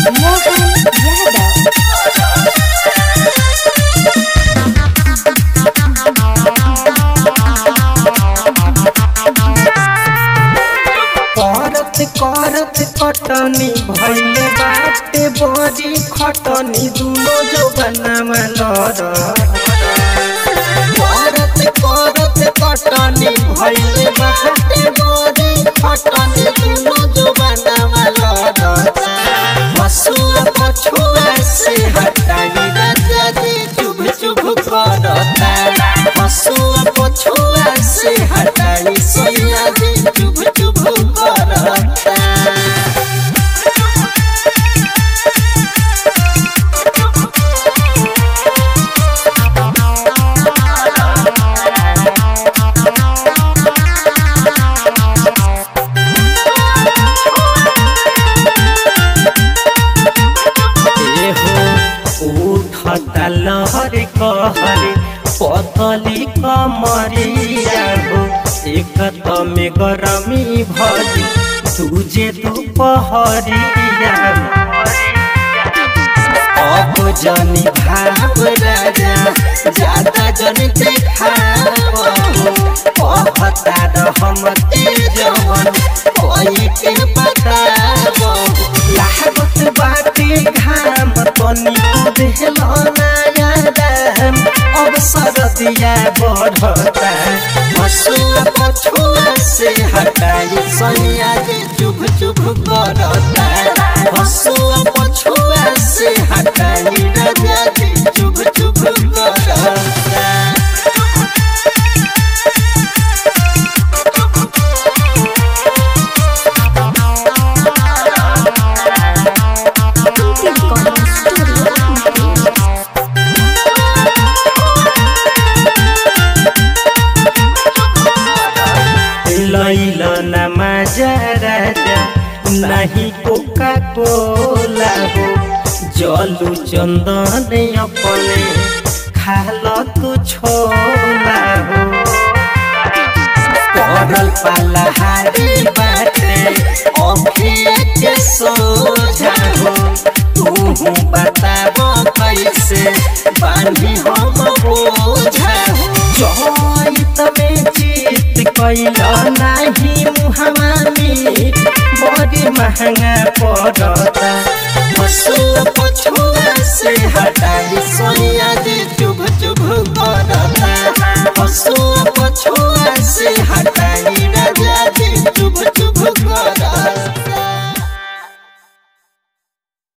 मोहन यादव करत करत कटनी भइले बाटे बड़ी खटनी दुनो जौबनामा लड़ करत करत कटनी भइले बाटे बड़ी खटनी दुनो जौबनामा लड़ हसुआ पछुआ से हटाई राजा जी चुभ चुभ करता हसुआ पछुआ से हटाई सैया जी चुभ चुभ करता उठता लहर कहर पतली कमरिया हो एक में गरमी भरी तुझे दोपहरिया अब जनी भाव राजा ज्यादा जनी देखाव कहता रहम जवन कोई के बताव लागत बाटे घाम तनी देहल नया दाम अब सरदिया बढ़ता हसुआ पछुआ से हटाई सैया जे चुभ चुभ करता हसुआ पछुआ से हटाई राजा जी चुभ चुभ करता Kunti Recording Studio लैल न मजा राजा नहीं कोका कोला हो जलू चंदन अपने खाल तू छोला हो पड़ल पलहारी बाटे अखिया के सोझा हो तू बताबो कैसे बांधी हम बोझा हो जहित में जीत कैल नाही मुहमा मीट बड़ी महंगा पड़ता हसुआ पछुआ से हटाई सोनिया जी